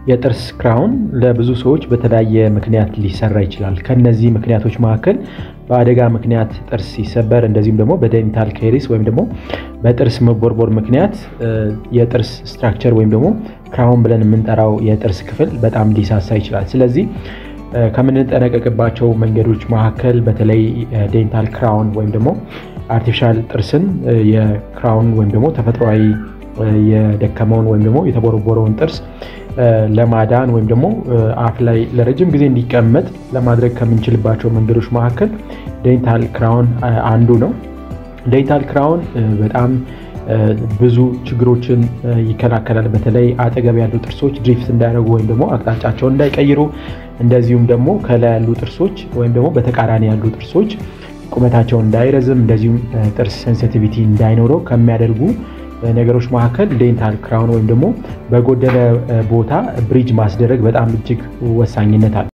የጥርስ ክራውን ለብዙ ሰዎች በተለያየ ምክንያት ሊሰራ ይችላል። ከነዚህ ምክንያቶች መካከል በአደጋ ምክንያት ጥርስ ሲሰበር፣ እንደዚሁም ደግሞ በዴንታል ካሪስ ወይም ደግሞ በጥርስ መቦርቦር ምክንያት የጥርስ ስትራክቸር ወይም ደግሞ ክራውን ብለን የምንጠራው የጥርስ ክፍል በጣም ሊሳሳ ይችላል። ስለዚህ ከምንጠነቀቅባቸው መንገዶች መካከል በተለይ ዴንታል ክራውን ወይም ደግሞ አርቲፊሻል ጥርስን የክራውን ወይም ደግሞ ተፈጥሯዊ የደከመውን ወይም ደግሞ የተቦረቦረውን ጥርስ ለማዳን ወይም ደግሞ አፍ ላይ ለረጅም ጊዜ እንዲቀመጥ ለማድረግ ከምንችልባቸው መንገዶች መካከል ዴንታል ክራውን አንዱ ነው። ዴንታል ክራውን በጣም ብዙ ችግሮችን ይከላከላል። በተለይ አጠገብ ያሉ ጥርሶች ድሪፍት እንዳያደርጉ ወይም ደግሞ አቅጣጫቸውን እንዳይቀይሩ፣ እንደዚሁም ደግሞ ከላይ ያሉ ጥርሶች ወይም ደግሞ በተቃራኒ ያሉ ጥርሶች ቁመታቸውን እንዳይረዝም፣ እንደዚሁም ጥርስ ሴንሲቲቪቲ እንዳይኖረው ከሚያደርጉ ነገሮች መካከል ዴንታል ክራውን ወይም ደግሞ በጎደለ ቦታ ብሪጅ ማስደረግ በጣም እጅግ ወሳኝነት አለ።